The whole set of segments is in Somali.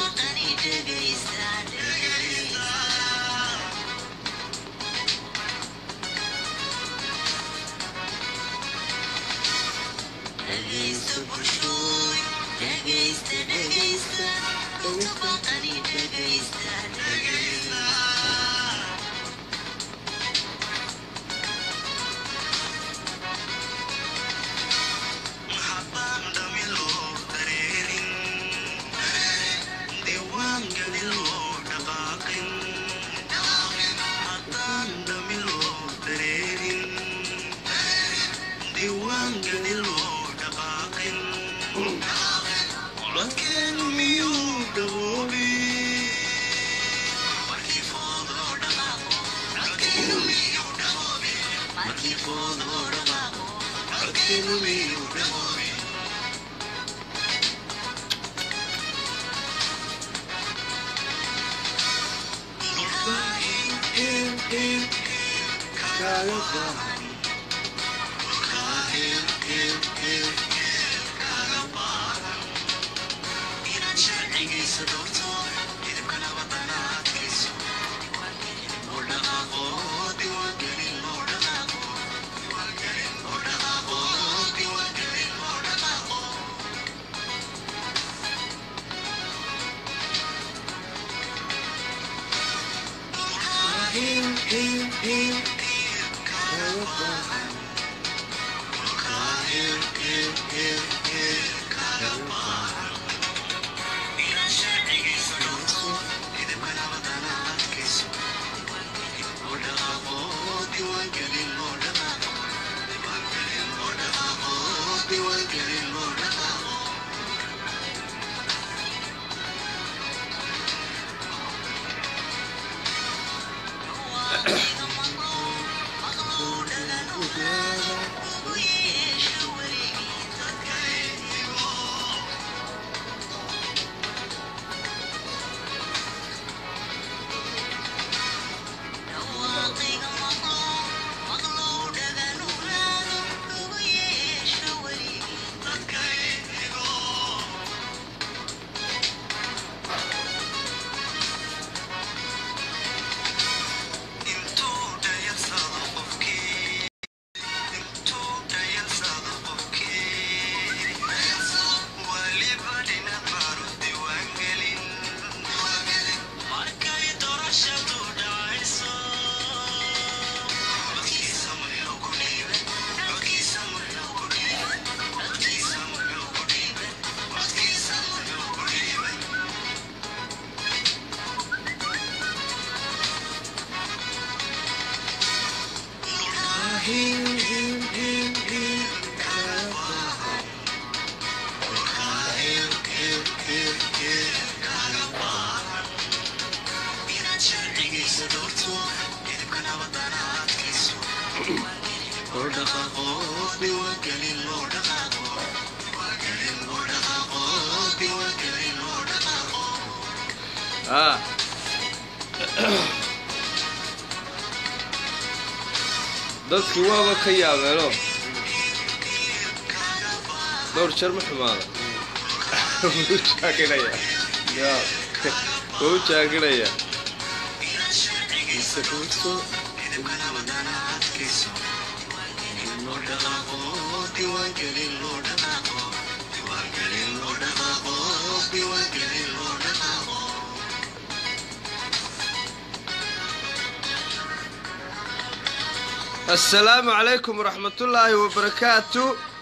dadkii waaba ka yaabeeno dhowr jeer ma xumaada wuu jaaginaya wuu jaaginaya asalaamu calaykum waraxmatullaahi wabarakaatu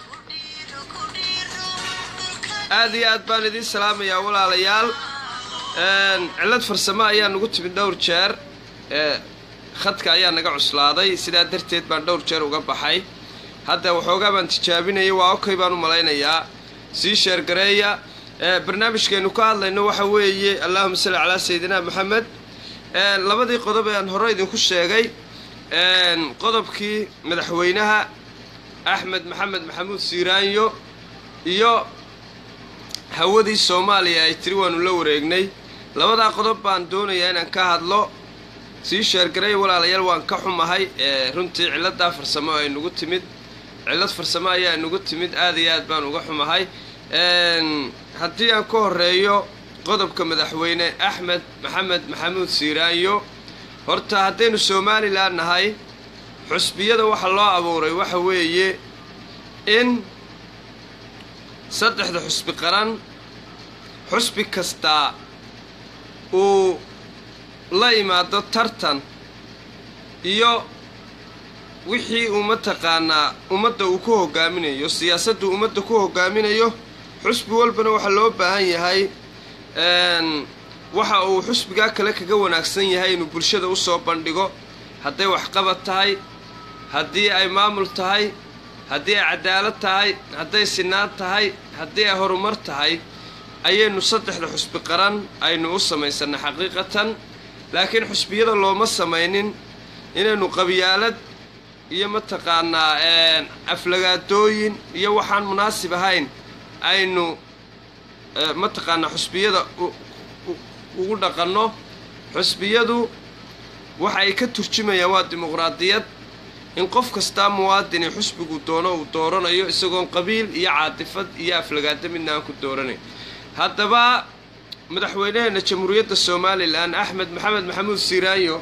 aad iyo aad baan idiin salaamayaa walaalayaal cillad farsamo ayaa nagu timid dhowr jeer khadka ayaa naga cuslaaday sidaa darteed baan dhowr jeer uga baxay hadda waxoogaa baan tijaabinayay waa okay baan u malaynayaa sii sheergareeya barnaamijkaynu ka hadlayno waxa weeye allahuma salli calaa sayidina maxamed labadii qodob ee aan hore idinku sheegay qodobkii madaxweynaha axmed maxamed maxamuud siiraanyo iyo hawadii soomaaliya ay tiri waanu la wareegnay labadaa qodob baan doonayaa inaan ka hadlo sii sheergaray walaalayaal waan ka xumahay runtii cilladaa farsamo ay nagu timid cillad farsamo ayaa nagu timid aad iyo aad baan uga xumahay haddii aan ka horeeyo qodobka madaxweyne axmed maxamed maxamuud siiraanyo horta haddaynu somalilan nahay xusbiyada waxa loo abuuray waxa weeye in saddexda xusbi qaran xusbi kastaa uu la imaado tartan iyo wixii uu mataqaanaa ummadda uu ku hogaaminayo siyaasaddu ummadda ku hogaaminayo xusbi walbana waxaa loo baahan yahay waxa uu xusbigaa kale kaga wanaagsan yahay inuu bulshada u soo bandhigo hadday waxqabad tahay haddii ay maamul tahay haddii ay cadaalad tahay hadday sinaan tahay haddii ay horumar tahay ayaynu saddexda xusbi qaran aynu u samaysanay xaqiiqatan laakiin xusbiyada looma samaynin inaynu qabyaalad iyo mataqaanaa aflagaadooyin iyo waxaan munaasib ahayn aynu mataqaanaa xusbiyada ugu dhaqanno xusbiyadu waxa ay ka turjumayaan waa dimuqraadiyad in qof kastaa muwaadini xusbigu doono uu dooranayo isagoon qabiil iyo caatifad iyo aflagaado midna aan ku dooranayn haddaba madaxweynaheena jamhuuriyadda somalilan axmed maxamed maxamuud siiraayo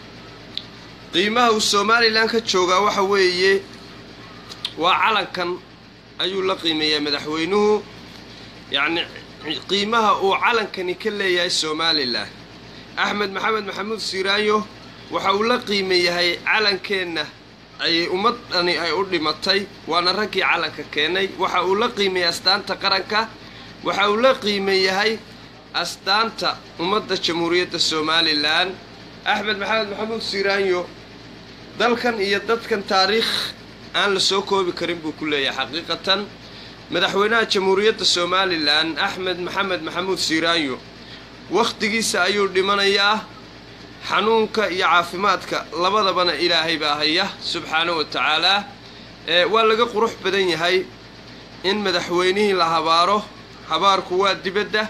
qiimaha uu somalilan ka joogaa waxa weeye waa calankan ayuu la qiimeeyaa madaxweynuhu yacni qiimaha uu calankani ka leeyahay somalilan axmed maxamed maxamuud siiraayo waxa uu la qiime yahay calankeenna ayay ummadani ay u dhimatay waana raggii calanka keenay waxa uu la qiimeeyay astaanta qaranka waxa uu la qiime yahay astaanta ummadda jamhuuriyadda somalilan axmed maxamed maxamuud siiraanyo dalkan iyo dadkan taariikh aan la soo koobi karin buu ku leeyahay xaqiiqatan madaxweynaha jamhuuriyadda somalilan axmed maxamed maxamuud siiraanyo wakhtigiisa ayuu dhimanayaa xanuunka iyo caafimaadka labadabana ilaahay baa haya subxaana wa tacaalaa waa laga qurux badan yahay in madaxweynihii la habaaro habaarku waa dibadda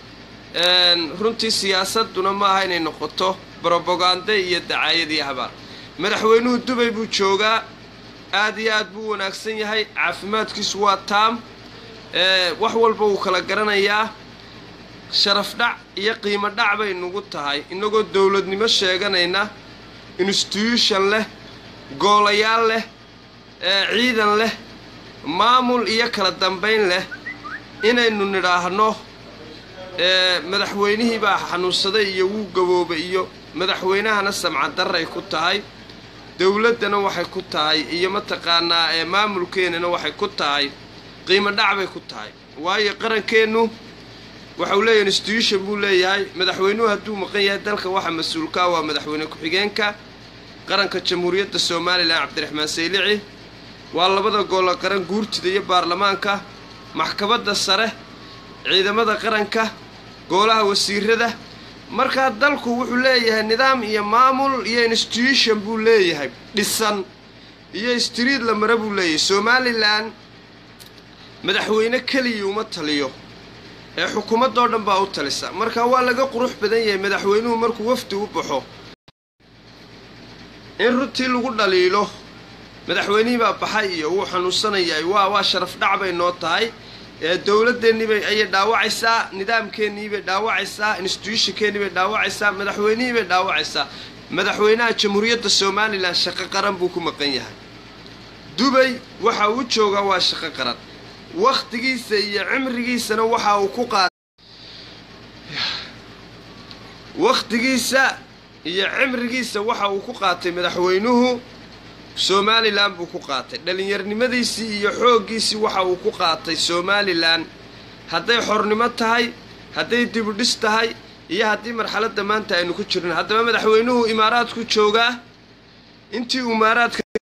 runtii siyaasaduna ma aha inay noqoto brobagande iyo dacaayad iyo habaar madaxweynuhu dubay buu joogaa aad iyo aad buu wanaagsan yahay caafimaadkiisu waa taam wax walba wuu kala garanayaa sharaf dhac iyo qiimo dhac bay nagu tahay innagoo dowladnimo sheeganayna instituution leh goolayaal leh ciidan leh maamul iyo kala dambayn leh inaynu nidhaahno madaxweynihii baa xanuunsaday iyo wuu gaboobay iyo madaxweynahana samcadarray ku tahay dowladdana waxay ku tahay iyo mataqaanaa maamulkeennana waxay ku tahay qiimo dhac bay ku tahay waayo qarankeennu waxau leeyahay instituution buu leeyahay madaxweynuhu hadduu maqan yahay dalka waxa mas-uulkaa waa madaxweyne ku-xigeenka qaranka jamhuuriyadda somalilan cabdiraxmaan saylici waa labada goolo qaran guurtida iyo baarlamaanka maxkamadda sare ciidamada qaranka goolaha wasiirada markaa dalku wuxuu leeyahay nidaam iyo maamul iyo instituution buu leeyahay dhisan iyo street la mare buu leeyahay somalilan madaxweyne keliya uma taliyo ee xukuumaddoo dhan baa u talisa marka waa laga qurux badan yahay madaxweynuhu markuu wafdi u baxo in runtii lagu dhaliilo madaxweynihii baa baxay iyo wuu xanuunsanayahay waa waa sharaf dhac bay noo tahay dowladeenniibay ayay dhaawacaysaa nidaamkeenniibay dhaawacaysaa instituutionkeennii bay dhaawacaysaa madaxweynihii bay dhaawacaysaa madaxweynaha jamhuuriyadda somalilan shaqo qaran buu ku maqan yahay dubay waxa uu joogaa waa shaqo qaran wakhtigiisa iyo cimrigiisana waxa uu ku qaatay wakhtigiisa iyo cimrigiisa waxa uu ku qaatay madaxweynuhu somalilan buu ku qaatay dhallinyarnimadiisii iyo xooggiisii waxa uu ku qaatay somalilan hadday xornimo tahay hadday dibudhis tahay iyo haddii marxaladda maanta aynu ku jirno haddaba madaxweynuhu imaaraadku joogaa intii imaaraadka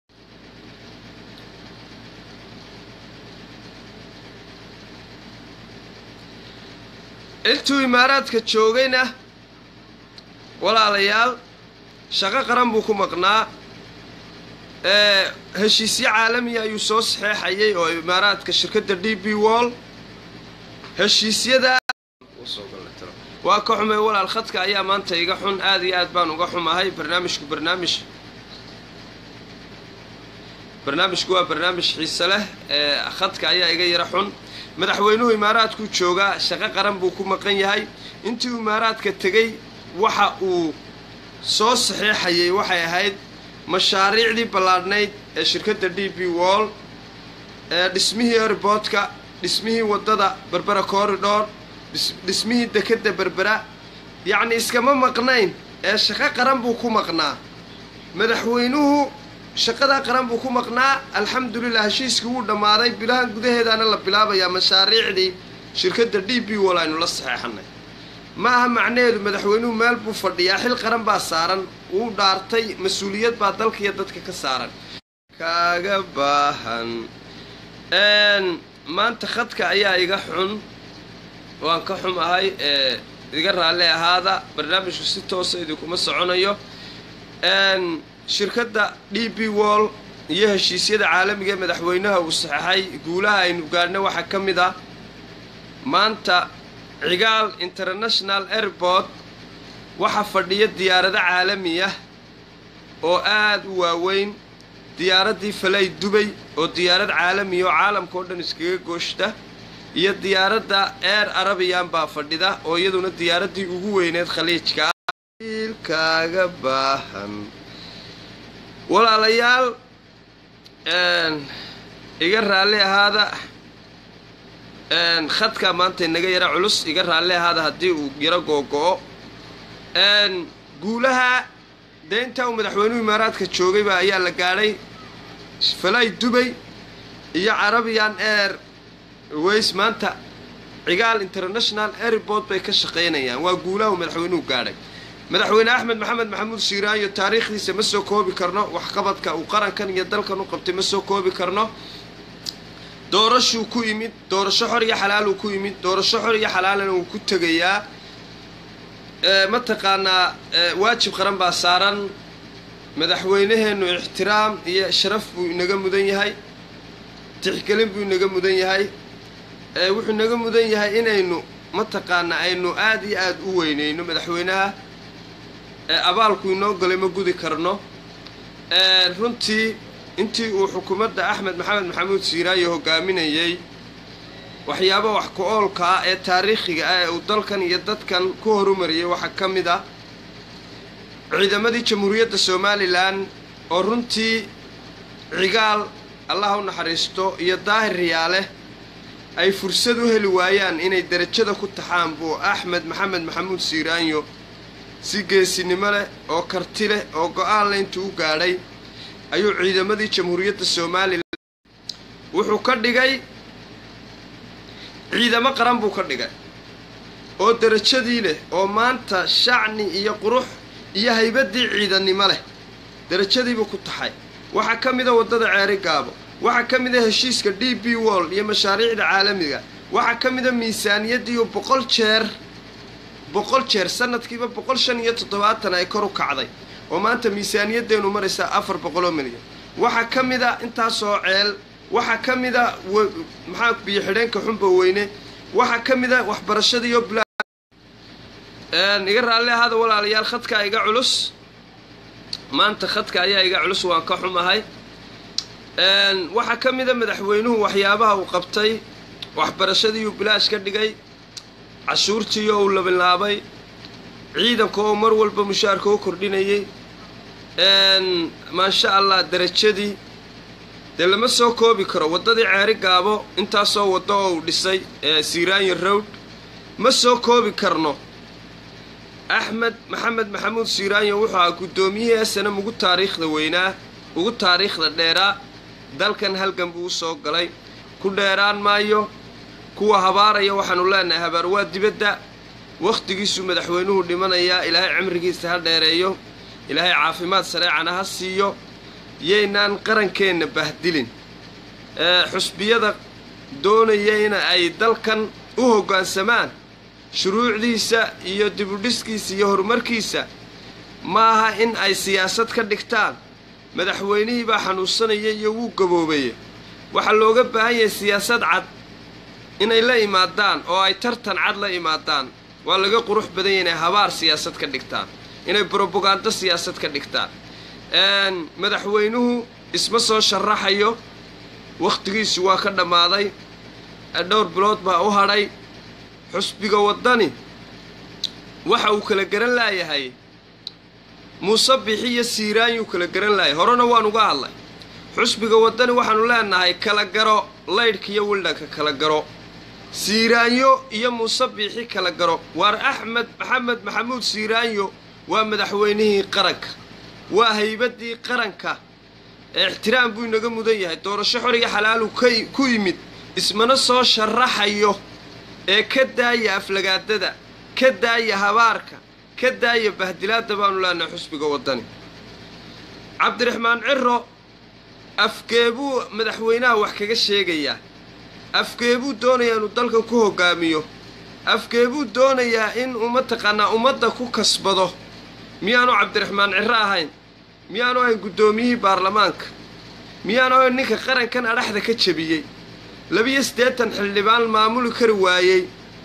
intuu imaaraadka joogayna walaalayaal shaqo qaran buu ku maqnaa heshiisyo caalamiya ayuu soo saxeexayay oo imaaraadka shirkadda d b wall heshiisyada waa ka xumay walaal khadka ayaa maanta iga xun aad iyo aad baan uga xumahay barnaamijku barnaamij barnaamijku waa barnaamij xiise leh khadka ayaa iga yara xun madaxweynuhu imaaraadkuu joogaa shaqo qaran buu ku maqan yahay intii uu imaaraadka tegey waxa uu soo saxeexayay waxay ahayd mashaariicdii ballaadhnayd ee shirkadda d b wall ee dhismihii airboodka dhismihii waddada berbera corridor dhismihii dekedda berbera yacni iskama maqnayn ee shaqo qaran buu ku maqnaa madaxweynuhu shaqadaa qaran buu ku maqnaa alxamdulilah heshiiskii wuu dhammaaday bilahan gudaheedaana la bilaabayaa mashaariicdii shirkadda d b wall aynu la saxeexanay ma aha macnaheedu madaxweynuhu meel buu fadhiyaa xil qaran baa saaran wuu dhaartay mas-uuliyad baa dalka iyo dadka ka saaran kaaga baahan maanta khadka ayaa iga xun waan ka xum ahay ee iga raalli ahaada barnaamijku si toosa idinkuma soconayo shirkadda d b wall iyo heshiisyada caalamiga ee madaxweynaha uu saxeixay guulaha aynu gaadhna waxaa ka mid ah maanta cigaal international airport waxaa fadhiya diyaarado caalami ah oo aada u waaweyn diyaaraddii falay dubay oo diyaarad caalamiya oo caalamka oo dhan iskaga gooshta iyo diyaaradda air arabiyan baa fadhida oo iyaduna diyaaraddii ugu weyneed khaliijka ilkaaga baahan walaalayaal iga raalli ahaada khadkaa maanta inaga yara culus iga raalli ahaada haddii uu yaro googo-o guulaha dee intaa uu madaxweynuhu imaaraadka joogayba ayaa la gaadhay falay dubay iyo carabian air ways maanta cigaal international airport bay ka shaqaynayaan waa guulaha uu madaxweynuhu gaadhay madaxweyne axmed maxamed maxamuud shiiraanyo taariikhdiisa ma soo koobi karno waxqabadka uu qarankan iyo dalkan u qabtay ma soo koobi karno doorashuu ku yimid doorasho xor iyo xalaaluu ku yimid doorasho xor iyo xalaalana uu ku tegayaa mataqaanaa waajib qaran baa saaran madaxweynaheennu ixtiraam iyo sharaf buu inaga mudan yahay tixgelin buu inaga mudan yahay wuxuu inaga mudan yahay inaynu mataqaanaa aynu aada iyo aada u weyneyno madaxweynaha abaalku inoo galay ma gudi karno runtii intii uu xukuumadda axmed maxamed maxamuud siiraayo hogaaminayay waxyaaba wax ku-oolka ah ee taariikhiga ah ee uu dalkan iyo dadkan ku horumariyay waxaa ka mid ah ciidamadii jamhuuriyadda somalilan oo runtii cigaal allah u naxariisto iyo daahir riyaale ay fursad u heli waayaan inay derajada ku taxaan buu axmed maxamed maxamuud siiraanyo si geesinimo leh oo karti leh oo go-aan le intuu u gaadhay ayuu ciidamadii jamhuuriyadda somalilan wuxuu ka dhigay ciidamo qaran buu ka dhigay oo derajadii leh oo maanta shacni iyo qurux iyo haybaddii ciidannimo leh derajadiibuu ku taxay waxaa ka mida waddada ceeri gaabo waxaa ka mida heshiiska d b wall iyo mashaariicda caalamiga waxaa ka mida miisaaniyaddiiu boqol jeer boqol jeer sanadkiiba boqol shan iyo toddobaatan ay kor u kacday oo maanta miisaaniyaddeenu maraysaa afar boqoloo milyan waxaa ka mida intaasoo ceel waxaa ka mida maxaa biyo xidheenka xunba weyne waxaa ka mida waxbarashadiiyo iga raalli ahaada walaalayaal khadkaa iga culus maanta khadka ayaa iga culus waan ka xumahay waxaa ka mida madaxweynuhu waxyaabaha uu qabtay waxbarashadiiuu bilaash ka dhigay cashuurtiioo uu labilaabay ciidanka oo mar walba mushaarka u kordhinayay maasha allah derajadii dee lama soo koobi karo waddadii ceeri gaabo intaasoo waddo oo uu dhisay siiraanyo rowd ma soo koobi karno axmed maxamed maxamuud siiraanyo wuxuu ahaa guddoomiyihii esanam ugu taariikhda weynaa ugu taariikhda dheeraa dalkan halgan buu u soo galay ku dheeraan maayo kuwa habaaraya waxaanu leenahay habaar waa dibadda wakhtigiisuu madaxweynuhu dhimanayaa ilaahay cimrigiisa ha dheereeyo ilaahay caafimaad sareecana ha siiyo yaynaan qarankeenna bahdilin xusbiyada doonaya in ay dalkan u hoggaansamaan shuruucdiisa iyo dibudhiskiisa iyo horumarkiisa maaha in ay siyaasad ka dhigtaan madaxweynihii baa xanuunsanaya iyo wuu gaboobaye waxaa looga baahan yahay siyaasad cad inay la imaadaan oo ay tartan cad la imaadaan waa laga qurux badanya inay habaar siyaasad ka dhigtaan inay brobagando siyaasad ka dhigtaan madaxweynuhu isma soo sharaxayo wakhtigiisu waa ka dhammaaday dhowr bilood baa u hadhay xusbiga waddani waxa uu kala garan laayahay muuse bixi iyo siiraanyuu kala garan laayay horena waan uga hadlay xusbiga waddani waxaanu leenahay kala garo laydhka iyo wildhanka kala garo siiraanyo iyo muuse biixi kala garo waar axmed maxamed maxamuud siiraanyo waa madaxweynihii qaranka waa haybaddii qaranka ixtiraam buu inaga mudan yahay doorasho xoriga xalaalu ku yimid ismana soo sharaxayo ee ka daaya aflagaadada ka daaya habaarka ka daaya bahdilaadda baanu leenahay xusbiga waddani cabdiraxmaan ciro afgeebuu madaxweynaha wax kaga sheegayaa afgeebuu doonayaa inuu dalka ku hoggaamiyo afgeebuu doonayaa in uu mataqaanaa ummadda ku kasbado miyaanu cabdiraxmaan ciro ahayn miyaanu ahayn guddoomiyihii baarlamaanka miyaanu ahayn ninka qarankan adhaxda ka jebiyey labiyo siddeetan xildhibaan maamuli kari waayey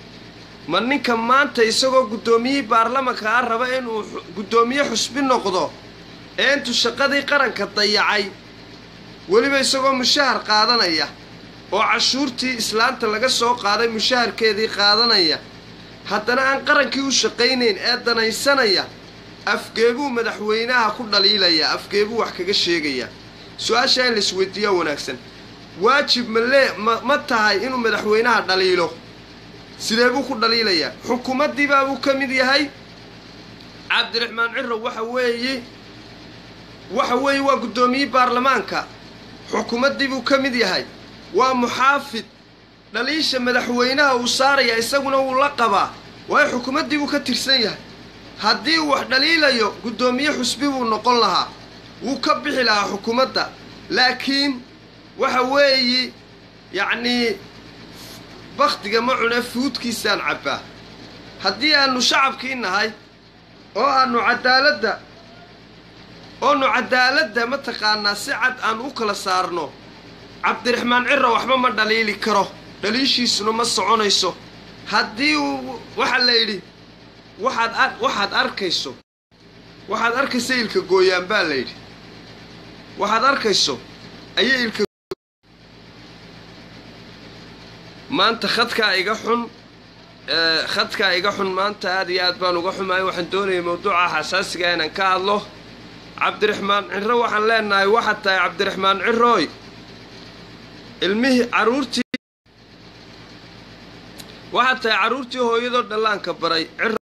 ma ninka maanta isagoo guddoomiyihii baarlamanka ah raba inuu guddoomiye xusbi noqdo ee intuu shaqadii qaranka dayacay weliba isagoo mushahar qaadanaya oo cashuurtii islaanta laga soo qaaday mushaharkeedii qaadanaya haddana aan qarankii u shaqaynayn ee danaysanaya afgeebuu madaxweynaha ku dhaliilayaa afgeebuu wax kaga sheegayaa su-aashaa in laisweydiiyaa wanaagsan waajib ma lee ma ma tahay inuu madaxweynaha dhaliilo sidee buu ku dhaliilayaa xukuumaddiibaa buu ka mid yahay cabdiraxmaan ciro waxa weeye waxa weeye waa guddoomiyihii baarlamaanka xukuumaddii buu ka mid yahay waa muxaafid dhaliisha madaxweynaha uu saaraya isaguna wuu la qabaa waayo xukuumaddii buu ka tirsan yahay haddii uu wax dhaliilayo guddoomiye xusbi buu noqon lahaa wuu ka bixi lahaa xukuumadda laakiin waxa weeye yacnii bakhtiga ma cune fuudkiisaan cabbaa haddii aanu shacabkii nahay oo aanu cadaaladda oonu cadaaladda mataqaanaa si cad aan u kala saarno cabdiraxmaan ciro waxba ma dhaliili karo dhaliishiisuna ma soconayso haddii uu waxaa la yidhi waxaad a waxaad arkayso waxaad arkaysa ilka gooyaan baa la yidhi waxaad arkayso ayay ilka maanta khadkaa iga xun khadkaa iga xun maanta aad iyo aad baan uga xumahay waxaan doonayay mawduuca xasaasiga inaan ka hadlo cabdiraxmaan ciro waxaan leenahay waxaad tahay cabdiraxmaan cirooy ilmihii carruurtii waxaad tahay carruurtii hooyadoo dhallaanka baray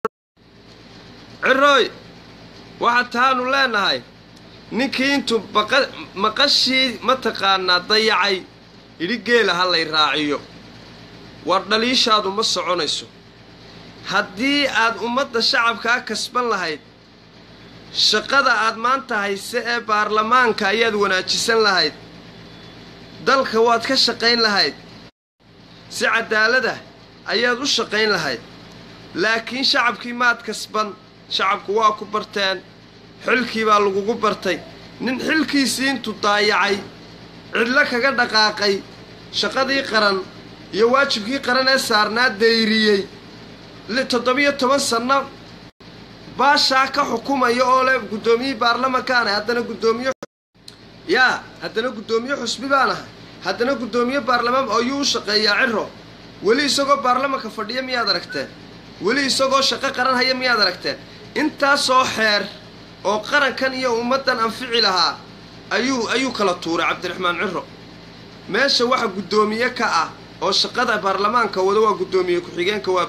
cirooy waxaad tahaanu leenahay ninkii intuu baqa maqashii mataqaanaa dayacay idhi geela ha lay raaciyo war dhaliishaadu ma soconayso haddii aad ummadda shacabkaa kasban lahayd shaqada aad maanta hayse ee baarlamaanka ayaad wanaajisan lahayd dalka waad ka shaqayn lahayd si cadaalada ayaad u shaqayn lahayd laakiin shacabkii maad kasban shacabku waa ku barteen xilkii baa lagugu bartay nin xilkiisii intuu daayacay cidlo kaga dhaqaaqay shaqadii qaran iyo waajibkii qaran ee saarnaa dayriyey toddobiyo toban sanno baashaa ka xukumaya oo leh guddoomiyihii baarlamankaan ahay haddana guddoomiye yaa haddana guddoomiye xusbi baan ahay haddana guddoomiye baarlamaan ayuu u shaqeeyaa ciro weli isagoo baarlamanka fadhiya miyaad aragteen weli isagoo shaqo qaran haya miyaad aragteen intaasoo xeer oo qarankan iyo ummaddan anfici lahaa ayuu ayuu kala tuuray cabdiraxmaan ciro meesha waxa guddoomiye ka ah oo shaqada baarlamaanka wada waa guddoomiye ku-xigeenka waa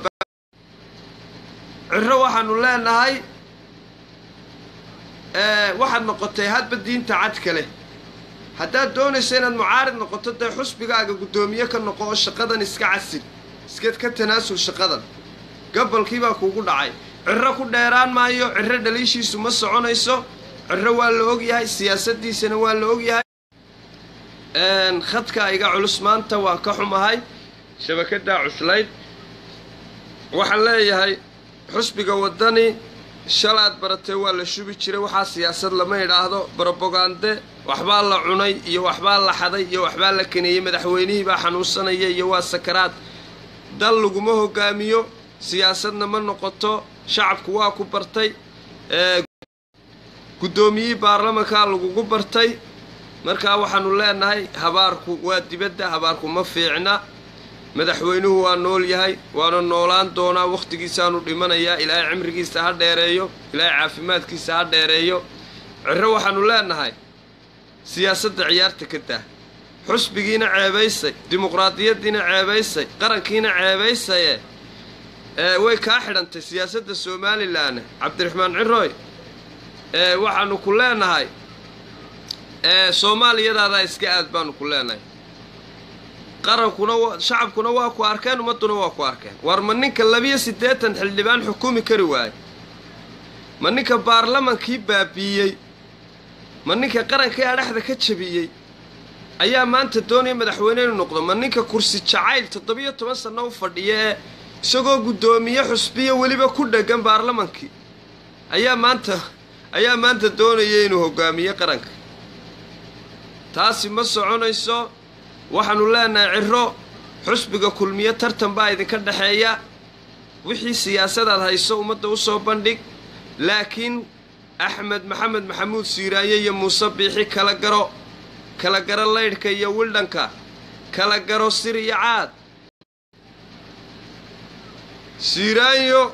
ciro waxaanu leenahay waxaad noqotay hadba diinta cadka leh haddaad doonayso inaad mucaarid noqoto dee xusbigaaga guddoomiye ka noqo oo shaqadan iska casil iskeed ka tanaasul shaqadan gabalkiibaa kuugu dhacay ciro ku dheeraan maayo ciro dhaliishiisu ma soconayso ciro waa la ogyahay siyaasaddiisana waa la ogyahay khadka iga culus maanta waan ka xumahay shabakadaa cuslayd waxaan leeyahay xusbiga waddani shalaad baratee waa la shubi jiray waxaa siyaasad lama idhaahdo brobogande waxbaa la cunay iyo waxbaa la xaday iyo waxbaa la kaneeyey madaxweynihii baa xanuunsanaya iyo waa sakaraad dal laguma hogaamiyo siyaasadna ma noqoto shacabku waa ku bartay guddoomiyihii baarlamankaa lagugu bartay markaa waxaanu leenahay habaarku waa dibadda habaarku ma fiicna madaxweynuhu waa nool yahay waana noolaan doonaa wakhtigiisaanu dhimanayaa ilaahay cimrigiisa ha dheereeyo ilaahay caafimaadkiisa ha dheereeyo cirro waxaanu leenahay siyaasadda ciyaarta ka dah xusbigiina ceebaysay dimuqraadiyaddiina ceebaysay qarankiina ceebaysaye ee way kaa xidhantay siyaasadda somalilan cabdiraxmaan cirooy ee waxaanu ku leenahay ee soomaaliyadaadaa iska aad baanu ku leenahay qarankuna wa shacabkuna waa ku arkeen ummadduna waa ku arkeen war ma ninka labiyo siddeetan xildhibaan xukumi kari waayo ma ninka baarlamankii baabiiyey ma ninka qarankii adhaxda ka jabiyey ayaa maanta doonaya madaxweyne inuu noqdo ma ninka kursi jacayl toddobiyo toban sanno u fadhiya ee isagoo guddoomiye xusbiya weliba ku dheggan baarlamankii ayaa maanta ayaa maanta doonaya inuu hogaamiye qaranka taasi ma soconayso waxaanu leenahay ciro xusbiga kulmiye tartan baa idinka dhexeeya wixii siyaasadaad hayso ummadda u soo bandhig laakiin axmed maxamed maxamuud siiraaye iyo muuse biixi kala garo kala garo laydhka iyo wildhanka kala garo sir iyo caad siiraanyo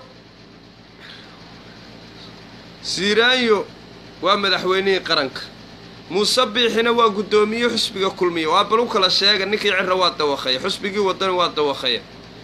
siiraanyo waa madaxweynihii qaranka muuse biixina waa guddoomiye xusbiga kulmiye waa bal u kala sheega ninkii ciro waa dawaqaya xusbigii wadani waa dawaqaya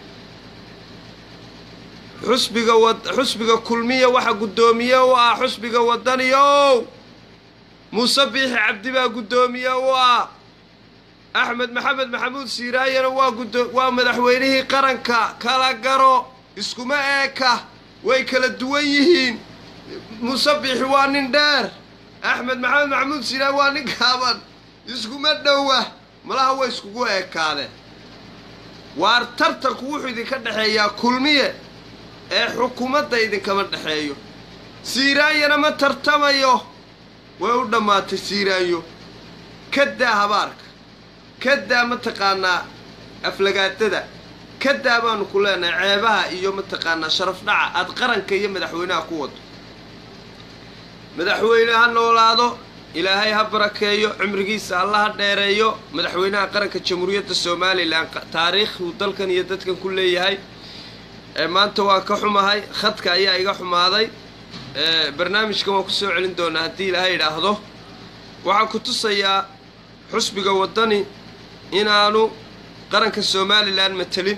xusbiga wad xusbiga kulmiya waxa guddoomiye u ah xusbiga wadaniyow muuse biixi cabdi baa guddoomiye u ah axmed maxamed maxamuud siiraayana waa gudo waa madaxweynihii qaranka kala garo iskuma eeka way kala duwan yihiin muuse biixi waa nin dheer axmed maxamed maxamuud siiraay waa nin kaaban iskuma dhowa malaha way iskugu eekaadeen waar tartanku wuxuu idinka dhexeeyaa kulmiye ee xukuumadda idinkama dhexeeyo siiraanyana ma tartamayo way u dhammaatay siiraanyo ka daa habaarka ka daa mataqaanaa aflagaadada ka daa baanu ku leenahay ceebaha iyo mataqaanaa sharaf dhaca aad qaranka iyo madaxweynaha ku wado madaxweyne ha noolaado ilaahay ha barakeeyo cimrigiisa alla ha dheereeyo madaxweynaha qaranka jamhuuriyadda somalilan taariikhuu dalkan iyo dadkan ku leeyahay maanta waa ka xumahay khadka ayaa iga xumaaday barnaamijkan waan kusoo celin doonaa haddii ilaahay idhaahdo waxaan ku tusayaa xusbiga waddani inaanu qaranka somalilan matelin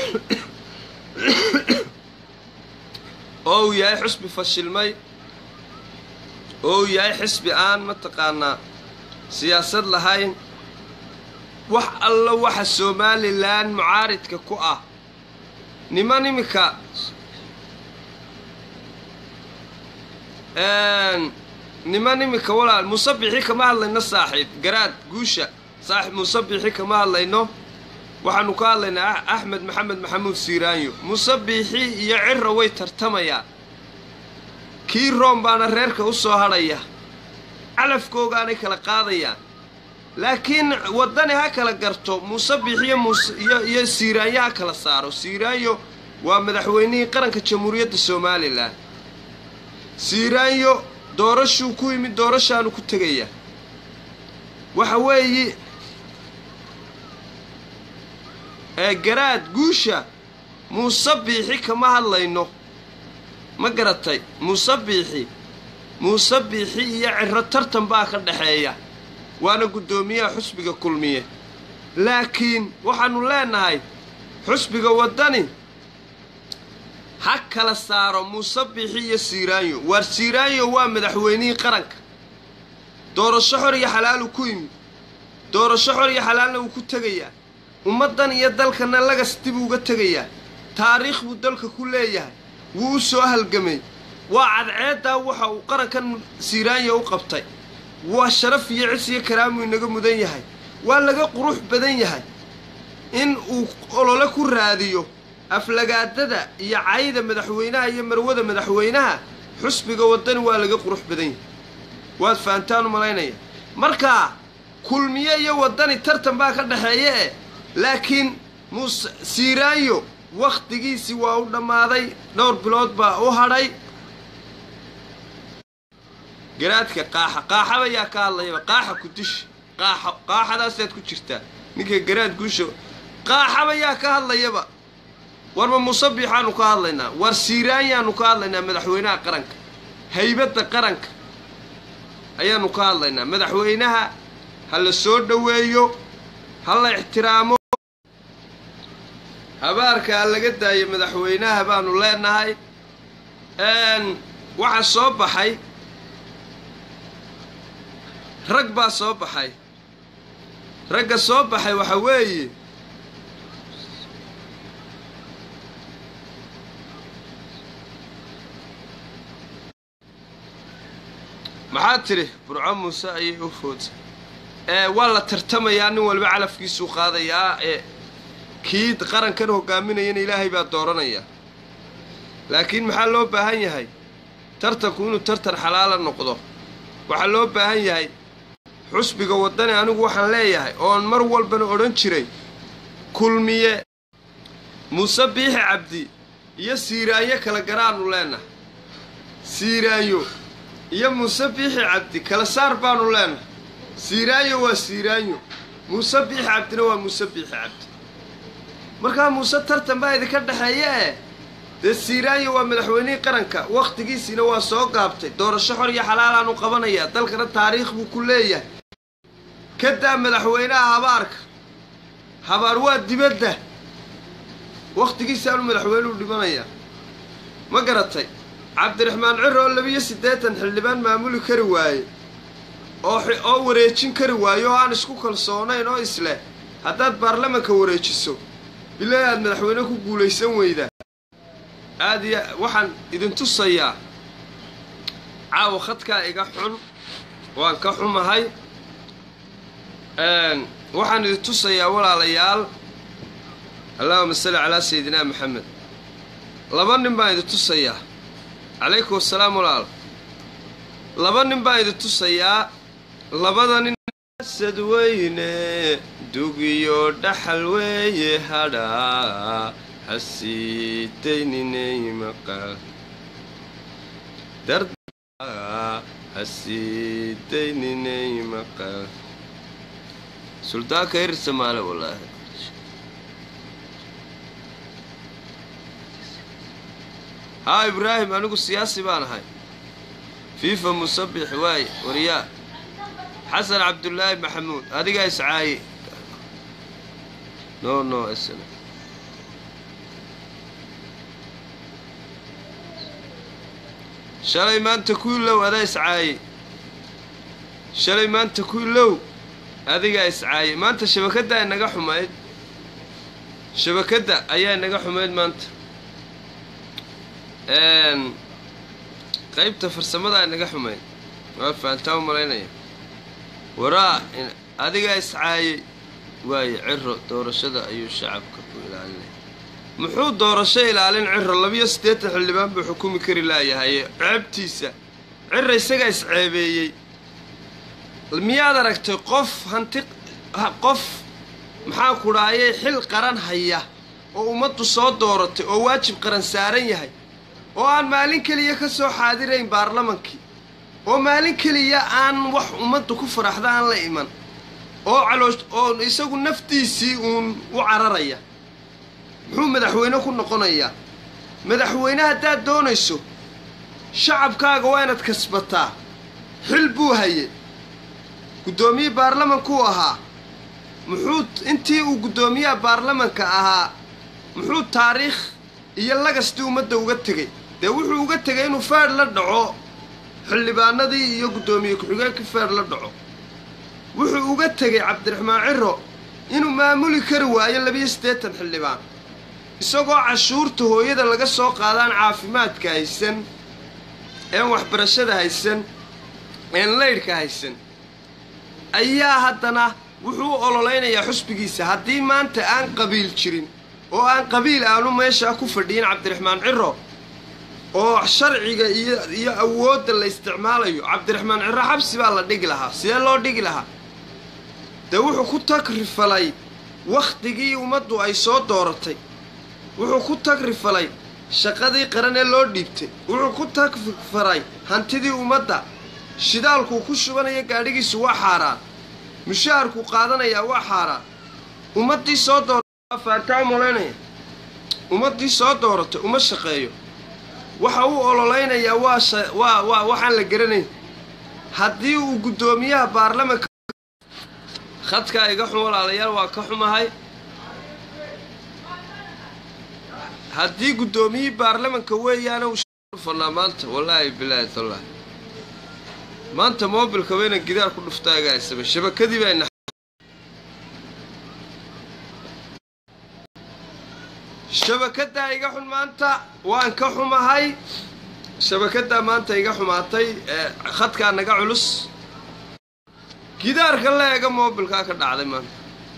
oo uu yahay xusbi fashilmay oo uu yahay xisbi aan mataqaanaa siyaasad lahayn wax alla waxa somalilan mucaaridka ku ah niman iminka niman iminka walaal musabixi kama hadlayno saaxiib garaad guusha saaxiib musabixi kama hadlayno waxaanu ka hadlaynaa axmed maxamed maxamuud siiraanyo musabixi iyo ciro way tartamayaan kii room baana reerka u soo hadhaya calafkoogaanay kala qaadayaan laakiin waddani ha kala garto muusebix iyo musiyo iyo siiraanyo ha kala saaro siiraanyo waa madaxweynihii qaranka jamhuuriyadda somalilan siiraanyo doorashuu ku yimid doorashaanu ku tegayaa waxa weeye garaad guusha muusebixi kama hadlayno ma garatay muusebixi muusebixi iyo ciro tartan baa ka dhexeeya waana guddoomiyaha xusbiga kulmiye laakiin waxaanu leenahay xusbiga waddani ha kala saaro muusebixi iyo siiraanyo waar siiraanyo waa madaxweynihii qaranka doorasho xor iyo xalaalu ku yimid doorasho xor iyo xalaalna wuu ku tegayaa ummaddan iyo dalkana lagas dib uga tegayaa taariikh buu dalka ku leeyahay wuu u soo halgamay waa cadceeddaa waxa uu qarankan siiraanya u qabtay waa sharaf iyo cis iyo karaamuu inaga mudan yahay waa laga qurux badan yahay in uu olole ku raadiyo aflagaadada iyo cayda madaxweynaha iyo marwada madaxweynaha xusbiga waddani waa laga qurux badan yahay waad fahantaan u malaynaya markaa kulmiye iyo waddani tartan baa ka dhexeeya eh laakiin muuse siiraanyo wakhtigiisii waa u dhammaaday dhowr bilood baa u hadhay garaadka qaaxa qaaxaba yaa ka hadlayaba qaaxa ku dish qaaxo qaaxadaasaad ku jirtaa ninka garaad guusha qaaxaba yaa ka hadlayaba warma musabbixaanu ka hadlaynaa war siiraanyaanu ka hadlaynaa madaxweynaha qaranka haybadda qaranka ayaanu ka hadlaynaa madaxweynaha ha la soo dhoweeyo ha la ixtiraamo habaarka ha laga daayo madaxweynaha baanu leenahay waxaa soo baxay rag baa soo baxay ragga soo baxay waxa weeye maxaad tidhi burco muuse ayay u foodsa ee waa la tartamayaa nin walba calafkiisuu qaadayaa ee kii qarankan hogaaminayana ilaahay baa dooranaya laakiin maxaa loo baahan yahay tartanku inuu tartan xalaala noqdo waxaa loo baahan yahay xusbiga waddani anigu waxaan leeyahay oon mar walbana odhan jiray kulmiye muuse biixi cabdi iyo siiraanyo kala garaanu leenahay siiraanyo iyo muuse biixi cabdi kala saar baanu leenahay siiraanyo waa siiraanyo muuse biixi cabdina waa muuse biixi cabdi markaa muuse tartan baa idinka dhexeeya eh dee siiraanyo waa madaxweynihii qaranka wakhtigiisiina waa soo gaabtay doorasho xor iyo xalaalaanu qabanayaa dalkana taariikh buu ku leeyahay ka daa madaxweynaha habaarka habaar waa dibadda wakhtigiisaanu madaxweynuhu dhimanayaa ma garatay cabdiraxmaan ciro oo labiyo siddeetan xildhibaan maamuli kari waaye oo oo wareejin kari waaye oo aan isku kalsoonayn oo isleh haddaad baarlamanka wareejiso bilaahi aad madaxweyne ku guulaysan weydaa aad iyo waxaan idin tusayaa caawa khadkaa iga xun waan ka xumahay waxaan idin tusayaa walaalayaal allahuma salli calaa sayidinaa maxamed laba nin baan idin tusayaa calaykum assalaam walaal laba nin baan idin tusayaa labada nin sad weyne dugiyo dhaxal weeye hadhaa hasiitayninay maqal hasiitayninay maqal suldaanka hir samaale wallaahi haa ibraahim anigu siyaasi baan ahay fiifa musabix waaye waryaa xasan cabdullaahi maxamuud adigaa iscaaye no no sn shalay maanta kuilow adaa iscaaye shalay maanta kuilow adigaa iscaaye maanta shabakadda inaga xumayd shabakadda ayaa inaga xumayd maanta qaybta farsamadaa inaga xumayd waa fahantaa u malaynaya waraa adigaa iscaayey waaye ciro doorashada ayuu shacabka ku ilaalinaya muxuu doorasho ilaalin ciro labiyo siddeetan xildhibaan buu xukumi kari laayahaye ceebtiisa ciro isagaa isceebeeyey miyaad aragtay qof hanti qof maxaan ku dhaayay xil qaran haya oo ummaddu soo dooratay oo waajib qaran saaran yahay oo aan maalin keliya ka soo xaadirayn baarlamankii oo maalin keliya aan wax ummaddu ku faraxda aan la iman oo caloosh oo isagu naftiisii uun u cararaya muxuu madaxweyne ku noqonayaa madaxweyne haddaad doonayso shacabkaaga waa inaad kasbataa xil buu haye guddoomiye baarlamankuu ahaa muxuu intii uu guddoomiyaha baarlamanka ahaa muxuu taariikh iyo lagastii ummadda uga tegay dee wuxuu uga tegay inuu feedh la dhaco xildhibaanadii iyo guddoomiye ku-xigeenkii feedh la dhaco wuxuu uga tegay cabdiraxmaan ciro inuu maamuli kari waayo labiyo siddeetan xildhibaan isagoo cashuurta hooyada laga soo qaadaan caafimaadka haysan een waxbarashada haysan een laydhka haysan ayaa haddana wuxuu u ololeynayaa xusbigiisa haddii maanta aan qabiil jirin oo aan qabiil aanu meeshaa ku fadhiyin cabdiraxmaan ciro oo sharciga iyo iyo awoodda la isticmaalayo cabdiraxmaan ciro xabsi baa la dhigi lahaa sidee loo dhigi lahaa dee wuxuu ku tagrifalay wakhtigii ummaddu ay soo dooratay wuxuu ku tagrifalay shaqadii qaran ee loo dhiibtay wuxuu ku tagrifaray hantidii ummadda shidaalkuu ku shubanaya gaadhigiisu waa xaaraan mushaharkuu qaadanayaa waa xaaraan ummaddii soo doora faantaa malaynaya ummaddii soo dooratay uma shaqeeyo waxa uu ololeynayaa waa sha- waa waa waxaan la garanayn haddii uu guddoomiyaha baarlamanka khadkaa iga xun walaalayaal waa ka xumahay haddii guddoomiyihii baarlamanka weeyaana uu dhufanaa maanta wallaahi bilaahi tallaahi maanta moobilka wayna gidaar ku dhuftaagaysaba shabakadii bayna shabakaddaa iga xun maanta waan ka xumahay shabakaddaa maanta iga xumaatay ee khadkaa naga culus gidaarka la eega moobilkaa ka dhacday maanta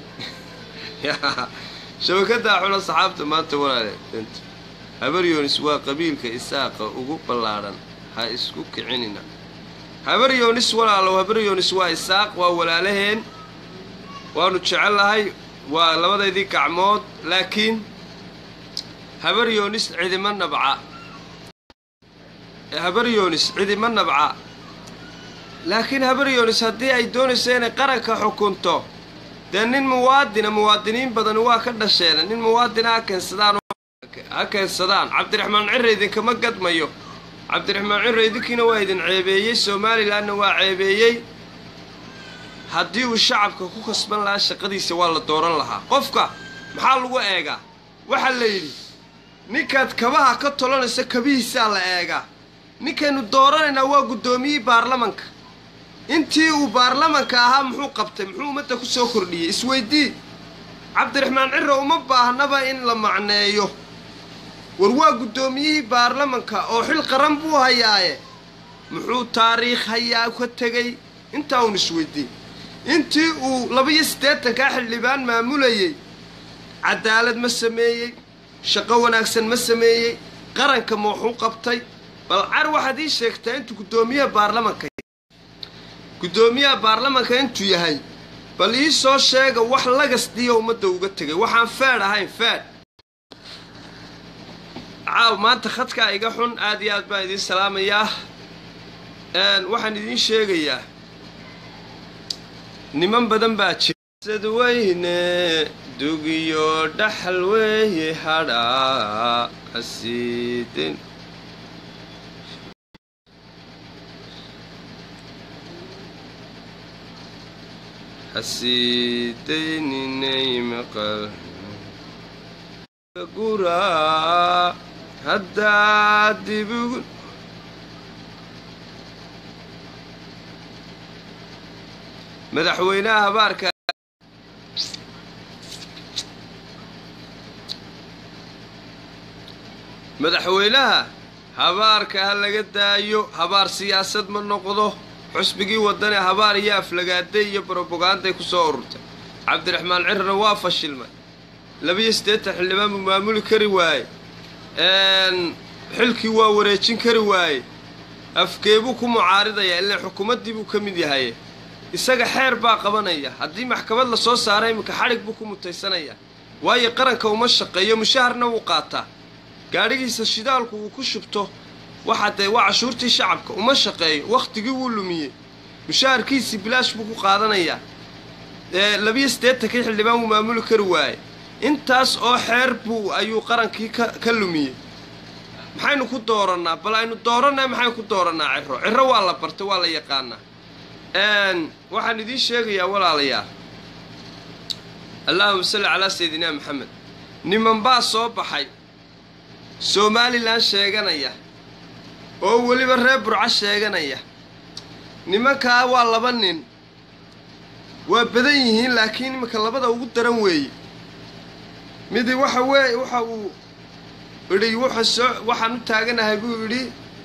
shabakaddaa xuna saxaabta maanta walaale habaryoonis waa qabiilka isaaqa ugu ballaadhan ha isku kicinina habaryoonis walaalow habaryoonis waa isaaq waa walaalaheen waanu jecellahay waa labadaydii gacmood laakiin habaryoonis cidima nabca habaryoonis cidima nabca laakiin habaryoonis haddii ay doonayso inay qaranka xukunto dee nin muwaadina muwaadiniin badan waa ka dhasheen nin muwaadina ha keensadaan ha keensadaan cabdiraxmaan cirre idinkama gadmayo cabdiraxmaan cirre idinkiina waa idin ceebeeyey somalilanna waa ceebeeyey haddii uu shacabka ku kasban lahaa shaqadiisa waa la dooran lahaa qofka maxaa lagu eegaa waxaa la yidhi ninkaad kabaha ka tolanayso kabihiisaa la eegaa ninkaynu dooranaynaa waa guddoomiyihii baarlamanka intii uu baarlamanka ahaa muxuu qabtay muxuu ummadda ku soo kordhiyey isweydii cabdiraxmaan cirre uma baahnaba in la macneeyo war waa guddoomiyihii baarlamanka oo xil qaran buu hayaaye muxuu taariikh hayaa ka tegey intaa uun isweydii intii uu laba-iyo siddeetankaa xildhibaan maamulayey cadaalad ma sameeyey shaqo wanaagsan ma sameeyey qaranka ma waxu qabtay bal car waxaad ii sheegtaa intuu guddoomiyaha baarlamanka guddoomiyaha baarlamanka intuu yahay bal ii soo sheega wax lagasdiya ummadda uga tegay waxaan feedh ahayn feedh caaw maanta khadkaa iga xun aad iyo aad baan idiin salaamayaa waxaan idiin sheegayaa niman badan baa jira sadweyne dugiyo dhaxal weeye hadhaa asiiden hasiidaynay maqal guraa haddaa dibugu madaxweynaha habaarka madaxweynaha habaarka ha laga daayo habaar siyaasad ma noqdo xusbigii wadane habaar iyo aflagaaday iyo broboganday ku soo ururtay cabdiraxmaan cirrna waa fashilmay labiyo siddeetan xildhibaan buu maamuli kari waaye xilkii waa wareejin kari waaye afkeebuu ku mucaaridaya ilaa xukuumaddii buu ka mid yahay isaga xeer baa qabanaya haddii maxkamad la soo saara iminka xadhig buu ku mutaysanaya waayo qaranka uma shaqeeyo mushaharna wuu qaataa gaadhigiisa shidaalku uu ku shubto waxaa dee waa cashuurtii shacabka uma shaqeeyo wakhtigii wuu lumiyey mushaharkiisii bilaash buu ku qaadanayaa labiyo siddeetankii xildhibaan wuu maamuli kari waaye intaas oo xeer buu ayuu qarankii ka ka lumiyey maxaynu ku doorannaa bal aynu doorannay maxaynu ku doorannaa ciro ciro waa la bartay waa la yaqaanaa waxaan idiin sheegayaa walaalayaal allahuma salli calaa sayidina maxamed niman baa soo baxay somalilan sheeganaya oo weliba reer burco sheeganaya nimankaa waa laba nin waa badan yihiin laakiin iminka labada ugu daran weeye midi waxa weye waxa uu idhi wuxa soo waxaan u taaganahay buu idhi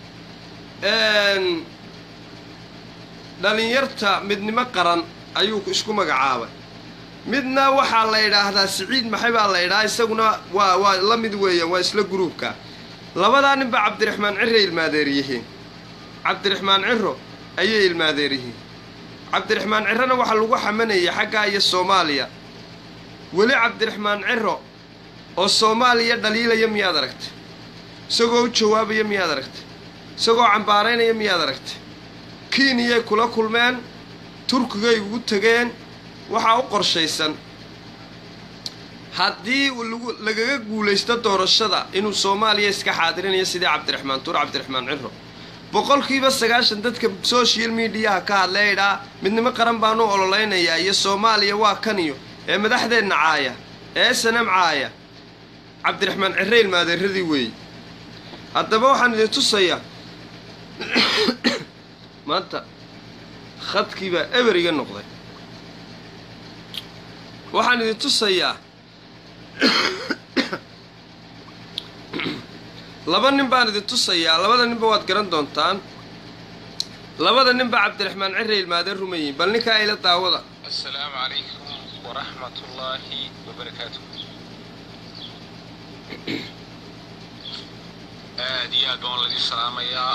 dhalinyarta midnimo qaran ayuu isku magacaabay midna waxaa la idhaahdaa siciid maxay baa la idhahaa isaguna waa waa la mid weeyaan waa isla guruubka labadaa ninba cabdiraxmaan cirray ilmaadeer yihiin cabdiraxmaan ciro ayay ilmaadeer yihiin cabdiraxmaan cirrona waxaa lagu xamanayay xaggaa iyo soomaaliya weli cabdiraxmaan ciro oo soomaaliya dhaliilaya miyaad aragtay isagoo u jawaabaya miyaad aragtay isagoo cambaaraynaya miyaad aragtay kiiniyay kula kulmeen turkigay ugu tegeen waxaa u qorshaysan haddii lagu lagaga guulaysto doorashada inuu soomaaliya iska xaadirinayo sidii cabdiraxmaan tuur cabdiraxmaan ciro boqolkiiba sagaashan dadka social mediaha ka hadlay idhaa midnimo qaran baanu ololeynayaa iyo soomaaliya waa kan iyo ee madaxdeenna caaya ee sanam caaya cabdiraxmaan cire ilmaadeeradii weeye haddaba waxaan idin tusayaa maanta khadkii baa eber iga noqday waxaan idin tusayaa laba nin baan idin tusayaa labada ninba waad garan doontaan labada ninba cabdiraxmaan cire ilmaadeen rumayiin bal ninkaa ila daawada السلام عليكم ورحمة الله وبركاته aad iyo aad baan laga salaamayaa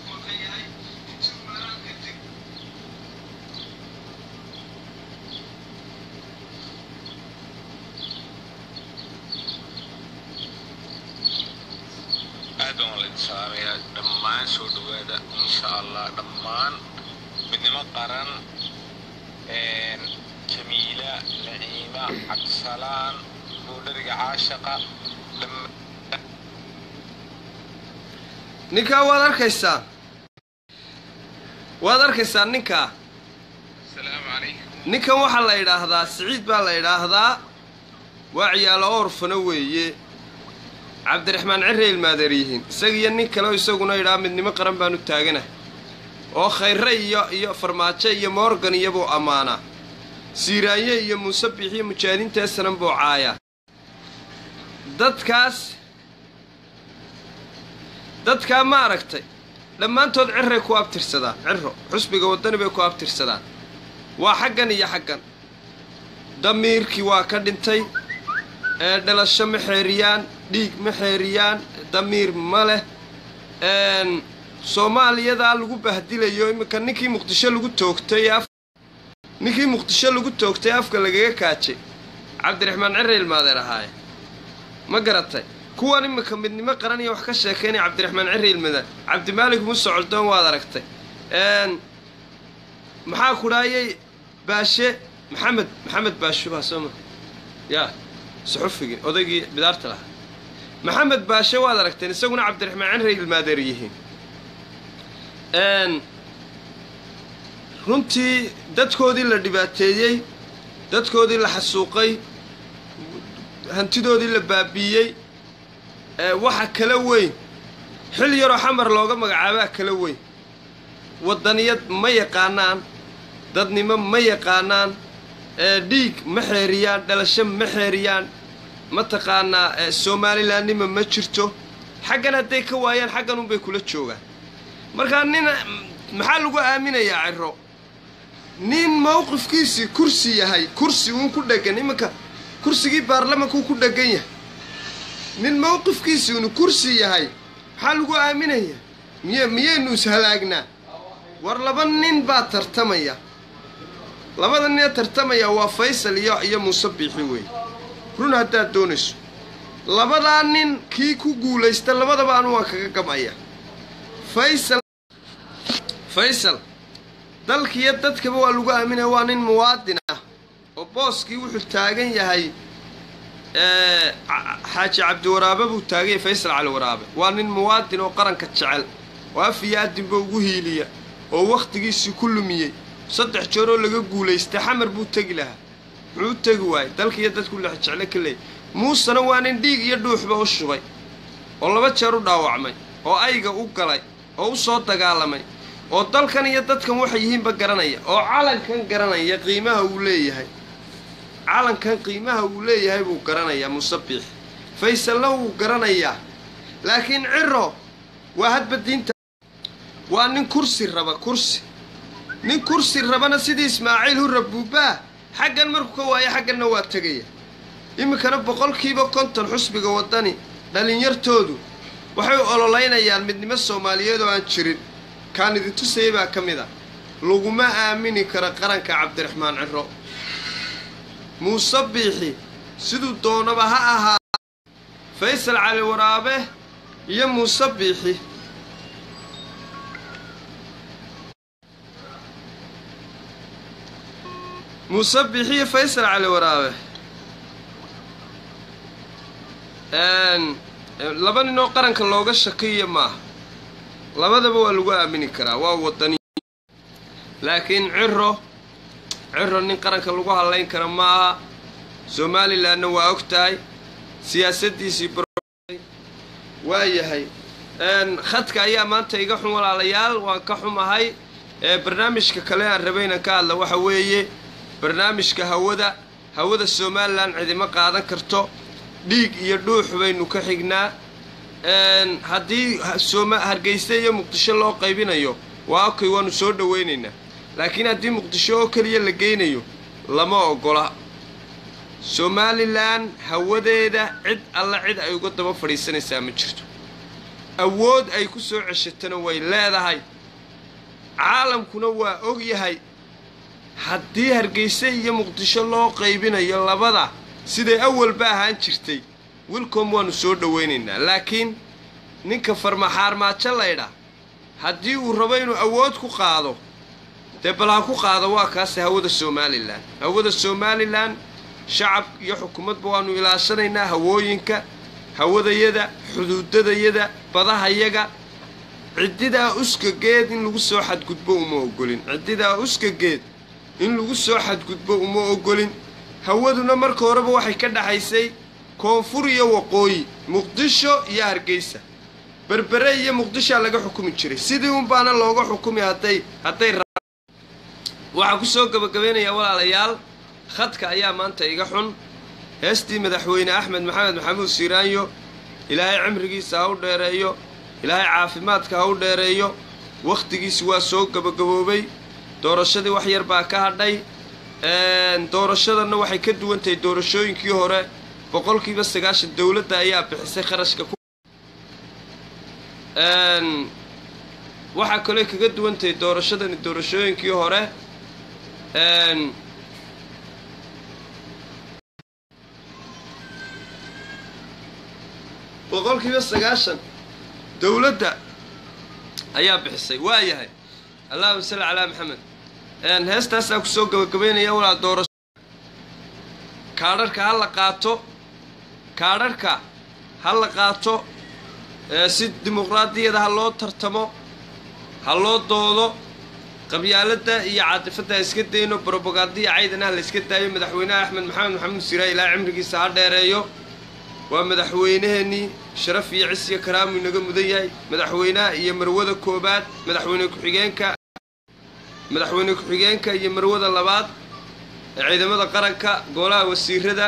aad baan laga salaamayaa dhammaan soo dhawaada insha allah dhammaan midnimo qaran jamiila naciima cabdisalaan buudhariga caashaqa dhammaan ninkaa waad arkaysaa waad arkaysaa ninkaa asalaamu calaykum ninkan waxaa la yidhaahdaa siciid baa la yidhaahdaa waa ciyaalo orfano weeye cabdiraxmaan cire ilmaadeer yihiin isagiiyo nin kale oo isaguna yidhaha midnimo qaran baanu taaganahay oo khayre iyo iyo farmaajo iyo morgan iyobuu ammaanaa siiraanye iyo muuse biixiyo mujaahidiinta sanan buu caayaa dadkaas dadkaa ma aragtay dhammaantood ciray ku abtirsadaan ciro xusbiga waddani bay ku abtirsadaan waa xaggan iyo xaggan damiirkii waa ka dhintay ee dhalasho ma xeeriyaan dhiig ma xeeriyaan damiir ma leh soomaaliyadaa lagu bahdilayo iminka ninkii muqdisho lagu toogtay af ninkii muqdisho lagu toogtay afka lagaga kaajay cabdiraxmaan cire ilmaadeer ahaaye ma garatay kuwan iminka midnimo qaran iyo wax ka sheekaynaya cabdiraxmaan cire ilmaadeer cabdimaalig muuse coldoon waad aragtay maxaa ku dhaayay baashe maxamed maxamed baasho baa soo ma yaa suxufigii odaygii bidaarta lahaa maxamed baashe waad aragteen isaguna cabdiraxmaan cire ilmaadeer yihiin runtii dadkoodii la dhibaateeyey dadkoodii la xasuuqay hantidoodii la baabiiyey waxa kala weyn xil yaroo xamar looga magacaabaa kala weyn waddaniyad ma yaqaanaan dadnimo ma yaqaanaan dhiig ma xeeriyaan dhalasho ma xeeriyaan mataqaanaa somalilandnima ma jirto xaggan hadday ka waayaan xaggan unbay kula joogaan markaa nin maxaa lagu aaminayaa ciro nin mowqifkiisii kursi yahay kursi uun ku dhegan iminka kursigii baarlamankuu ku dhegan yahay nin mowqifkiisii uunu kursi yahay maxaa lagu aaminayaa miy miyaynu ishalaagnaa war laba nin baa tartamaya labada ninee tartamaya waa faysal iyo iyo muuse biixi weeye run haddaad doonayso labadaa nin kii ku guulaysta labadaba anu waan kaga gamaya faysal faysal dalkiiyo dadkaba waa lagu aaminaya waa nin muwaadin ah oo booskii wuxuu taagan yahay xaaji cabdiwaraabe buu taagan yahay faysal cali waraabe waa nin muwaadin oo qaranka jecel oo af iyo adinba ugu hiiliya oo wakhtigiisii ku lumiyey saddex jeer oo laga guulaystay xamar buu tegi lahaa muxuu u tegi waayey dalkiiyo dadku lex jecle ka leeyay muusena waa nin dhiig iyo dhuuxba u shubay oo laba jeer u dhaawacmay oo ayga u galay oo u soo dagaalamay oo dalkan iyo dadkan waxay yihiinba garanaya oo calankan garanaya qiimaha uu leeyahay calankan qiimaha uu leeyahay buu garanayaa musabiix faysalna wuu garanayaa laakiin ciro waa hadba diinta waa nin kursi raba kursi nin kursi rabana sidii ismaaciil hurra buubbaa xaggan markuu ka waayo xagganna waa tegaya iminkana boqolkiiba konton xusbiga waddani dhallinyartoodu waxay ololeynayaan midnimo soomaaliyeed oo aan jirin kaan idin tusayay baa ka mid a laguma aamini karo qaranka cabdiraxmaan ciro muuse biixi siduu doonaba ha ahaa faysal cali waraabe iyo muuse biixi muuse biixi iyo faysal cali waraabe laba nin oo qaranka looga shakiya maaha labadaba waa lagu aamini karaa waa wadani laakiin ciro ciro nin qaranka lagu hadlayn kara maaha somalilanna waa og tahay siyaasaddiisii waa yahay khadka ayaa maanta iga xun walaalayaal waan ka xumahay barnaamijka kale aan rabay inaan ka hadla waxa weeye barnaamijka hawada hawada somalilan cidima qaadan karto dhiig iyo dhuux baynu ka xignaa haddii hargeysa iyo muqdisho loo qaybinayo waa okay waanu soo dhawaynaynaa laakiin haddii muqdisho oo keliya la geynayo lama ogola somalilan hawadeeda cid alla cid ay uga daba fadhiisanaysaa ma jirto awood ay ku soo ceshatana way leedahay caalamkuna waa og yahay haddii hargeysa iyo muqdisho loo qaybinayo labada siday awalba ahaan jirtay wilcom waanu soo dhawaynaynaa laakiin ninka farmaxaarmaajo laydha haddii uu rabo inuu awood ku qaado dee bal ha ku qaado waa kaase hawada somalilan hawada somalilan shacab iyo xukuumadba waanu ilaashanaynaa hawooyinka hawadayada xuduudadayada badahayaga ciddidaa uskageed in lagu soo xadgudbo uma ogolin ciddidaa uskageed in lagu soo xadgudbo uma ogolin hawaduna marka horeba waxay ka dhaxaysay koonfur iyo waqooyi muqdisho iyo hargeysa berbere iyo muqdishoa laga xukumi jiray sidii unbaana looga xukumi hadday hadday waxaa ku soo gabagabaynayaa walaalayaal khadka ayaa maanta iga xun heestii madaxweyne axmed maxamed maxamuud siiraanyo ilaahay cimrigiisa ha u dheereeyo ilaahay caafimaadka ha u dheereeyo wakhtigiisi waa soo gabagaboobay doorashadii wax yar baa ka hadhay doorashadanna waxay ka duwan tahay doorashooyinkii hore boqolkiiba sagaashan dowladda ayaa bixisay kharashka ku waxaa kaloo kaga duwan tahay doorashadani doorashooyinkii hore boqolkiiba sagaashan dowladda ayaa bixisay waa yahay allahuma salli calaa maxamed heestaasaa kusoo gabagabaynaya walaa doorasho kaadharhka ha la qaato kaadharhka ha la qaato si dimuqraadiyada ha loo tartamo ha loo doodo qabyaaladda iyo caadifadda ha iska dayno brobogandiya caydana ha la iska daayo madaxweynaha axmed maxamed maxamuud siraa ilaa cimrigiisa ha dheereeyo waa madaxweynaheenii sharaf iyo cisiga karaamu inaga mudan yahay madaxweynaha iyo marwada koobaad madaxweyne ku-xigeenka madaxweyne ku-xigeenka iyo marwada labaad ee ciidamada qaranka golaha wasiirada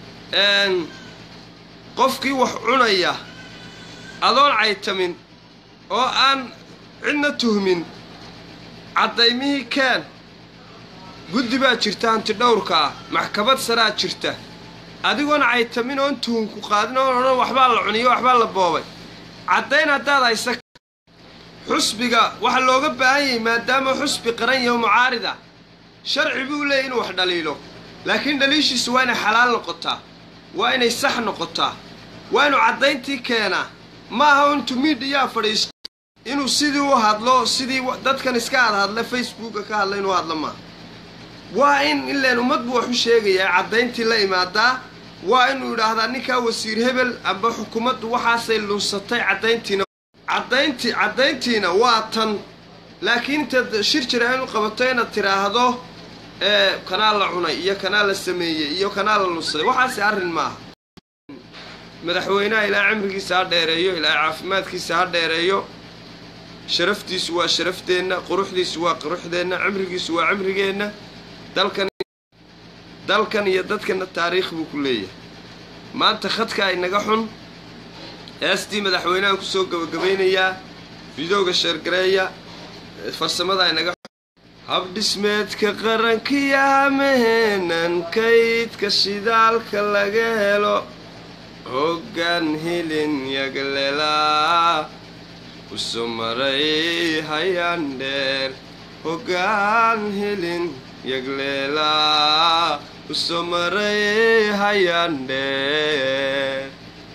qofkii wax cunaya adoon caytamin oo aan cidna tuhmin caddaymihii keen guddi baa jirta hanti dhowrka ah maxkamad saraa jirta adigoon caytamin oon tuhunku qaadin oon odhan waxbaa la cuniyo waxbaa la boobay caddayn haddaad haysa xusbiga waxaa looga baahan yahay maadaama xusbi qaran yaho mucaarida sharci buu leeyay inuu wax dhaliilo laakiin dhaliishiisu waa inay xalaal noqotaa waa inay sax noqotaa waa inuu caddayntii keenaa ma aha intuu miidhiyaa fadhiisto inuu sidii u hadlo sidii dadkan iska ad hadla facebooka ka hadla inuu hadlo maaha waa in ileen ummad buu wax u sheegayaa caddayntii la imaadaa waa inuu idhaahdaa ninkaa wasiir hebel amba xukuumaddu waxaasay lunsatay caddayntiina caddaynti caddayntiina waa tan laakiin intaad shir jira inu qabato inaad tidhaahdo kanaa la cunay iyo kanaa la sameeyey iyo kanaa la lunsaday waxaasi arrin maaha madaxweynaha ilaa cimrigiisa ha dheereeyo ilaa caafimaadkiisa ha dheereeyo sharaftiisu waa sharafteenna quruxdiisu waa quruxdeenna cimrigiisu waa cimrigeenna dalkan dalkan iyo dadkana taariikh buu ku leeyahay maanta khadka inaga xun heestii madaxweynahan kusoo gabagabaynayaa fidowga sheergareeya farsamada inaga xun habdhismeedka qarankiya hamaheenan kaydka shidaalka laga helo hoggaan hilin yagleelaa usoo maray hayaan dheer hoggaan hilin yagleelaa usoo maray hayaan dheer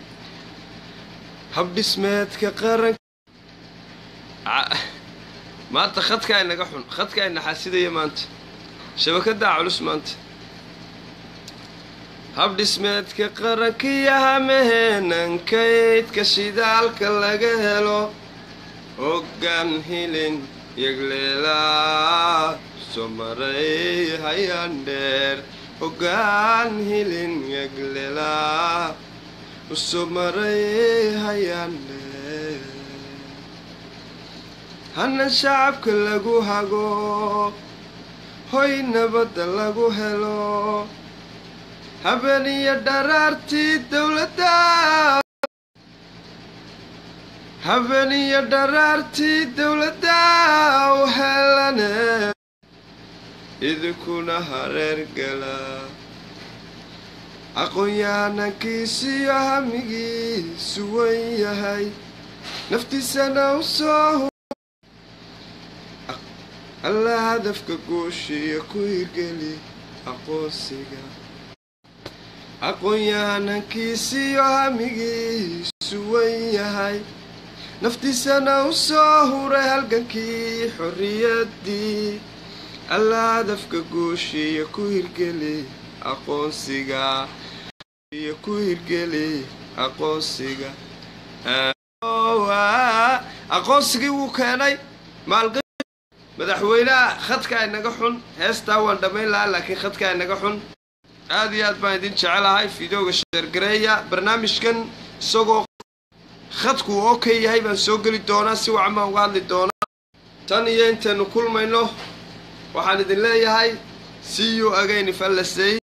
habdhismeedka qaran maanta khadkaa inaga xun khadkaa inaxaasidaya maanta shabakadaa culus maanta habdhismeedka qarankiyaha meheenan kaydka shidaalka laga helo hoggaan hilin yagleelaa soo maray hayaan dheer hoggaan hilin yagleelaa usoo maray hayaan dheer hana shacabka lagu hago hoy nabadda lagu helo habeeniyo dharaartii dowladda habeeniyo dharaartii dowladda u helane idinkuna hareer gala aqoon-yahanankiisiyo hamigiisu wan yahay naftiisana u soo alla hadafka guushiya ku hirgeli aqoonsiga aqoon-yahanankiisiyo hamigiisu wan yahay naftiisana u soo huray halgankii xorriyaddii alla hadafka guushiya ku hirgeli aqoonsiga iyo ku hirgeli aqoonsiga aqoonsigii wuu keenay maalq madaxweynaha khadka inaga xun heestaa waan dhammayn lahaa laakiin khadka inaga xun aad iyo aad baan idin jecelahay fideoga sheergareeya barnaamijkan isagoo khadku uu okay yahay baan soo geli doonaa si wacan baan uga hadli doonaa tan iyo intaynu kulmayno waxaan idin leeyahay see you again if alla say